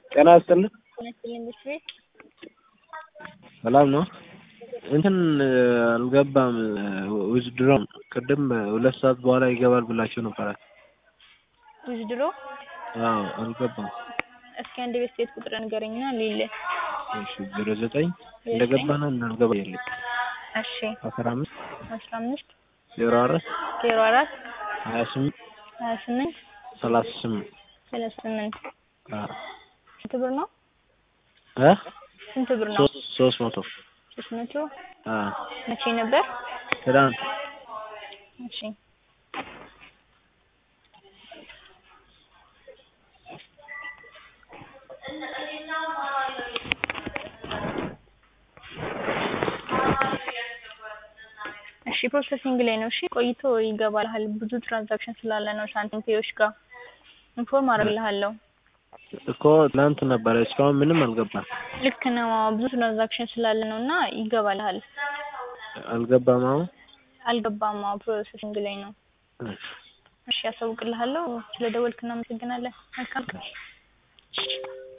ጤና ይስጥልኝ። ይመስልኝ ቤት ሰላም ነው። እንትን አልገባም ዊዝድሮ ቅድም ሁለት ሰዓት በኋላ ይገባል ብላችሁ ነበረ። ውዝድሮ አዎ አልገባም። እስኪ አንድ ቤት ሴት ቁጥር ንገረኝና ሊል እሺ ዜሮ ዘጠኝ እንደገባና እንዳልገባ የለኝ እሺ አስራ አምስት አስራ አምስት ዜሮ አራት ዜሮ አራት ሀያ ስምንት ሀያ ስምንት ሰላሳ ስምንት ሰላሳ ስምንት አዎ ስንት ብር ነው? እ ስንት ብር ነው? ሶስት ሶስት መቶ ሶስት መቶ አዎ መቼ ነበር? ትናንት እሺ እሺ ፕሮሰሲንግ ላይ ነው። እሺ ቆይቶ ይገባልሃል። ብዙ ትራንዛክሽን ስላለ ነው ሳንቲም ፔዮች ጋር ኢንፎርም አደርግልሃለሁ። እኮ ትናንት ነበረ እስካሁን ምንም አልገባም። ልክ ነው። አዎ፣ ብዙ ትራንዛክሽን ስላለ ነው እና ይገባልሃል። አልገባም አሁን አልገባም። አዎ ፕሮሰሲንግ ላይ ነው። እሺ እሺ ያሳውቅልሃለሁ። ስለደወልክ እናመሰግናለን። መልካም ቀን።